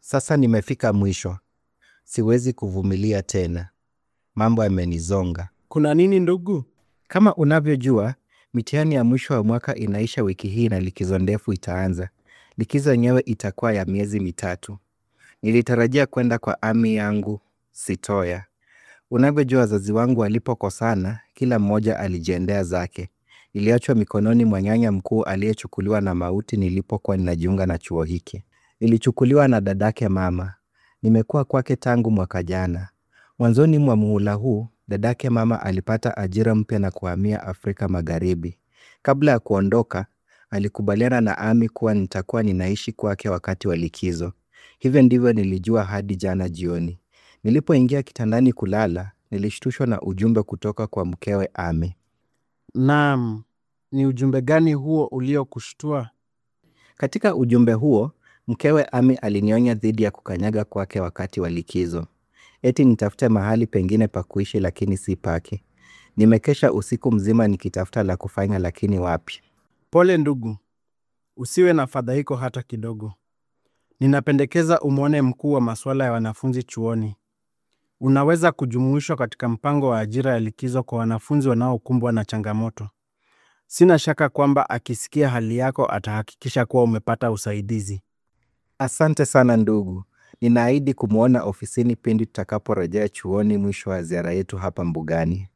Sasa nimefika mwisho. Siwezi kuvumilia tena. Mambo yamenizonga. Kuna nini ndugu? Kama unavyojua, mitihani ya mwisho wa mwaka inaisha wiki hii na likizo ndefu itaanza. Likizo yenyewe itakuwa ya miezi mitatu. Nilitarajia kwenda kwa ami yangu Sitoya. Unavyojua wazazi wangu walipokosana, kila mmoja alijiendea zake. Niliachwa mikononi mwa nyanya mkuu aliyechukuliwa na mauti nilipokuwa ninajiunga na chuo hiki. Nilichukuliwa na dadake mama. Nimekuwa kwake tangu mwaka jana. Mwanzoni mwa muhula huu, dadake mama alipata ajira mpya na kuhamia Afrika Magharibi. Kabla ya kuondoka, alikubaliana na ami kuwa nitakuwa ninaishi kwake wakati wa likizo. Hivyo ndivyo nilijua hadi jana jioni. Nilipoingia kitandani kulala, nilishtushwa na ujumbe kutoka kwa mkewe Ami. Naam, ni ujumbe gani huo uliokushtua? Katika ujumbe huo, mkewe Ami alinionya dhidi ya kukanyaga kwake wakati wa likizo. Eti nitafute mahali pengine pa kuishi lakini si pake. Nimekesha usiku mzima nikitafuta la kufanya lakini wapi. Pole ndugu, usiwe na fadhaiko hata kidogo. Ninapendekeza umwone mkuu wa masuala ya wanafunzi chuoni. Unaweza kujumuishwa katika mpango wa ajira ya likizo kwa wanafunzi wanaokumbwa na changamoto. Sina shaka kwamba akisikia hali yako atahakikisha kuwa umepata usaidizi. Asante sana ndugu. Ninaahidi kumwona ofisini pindi tutakaporejea chuoni mwisho wa ziara yetu hapa mbugani.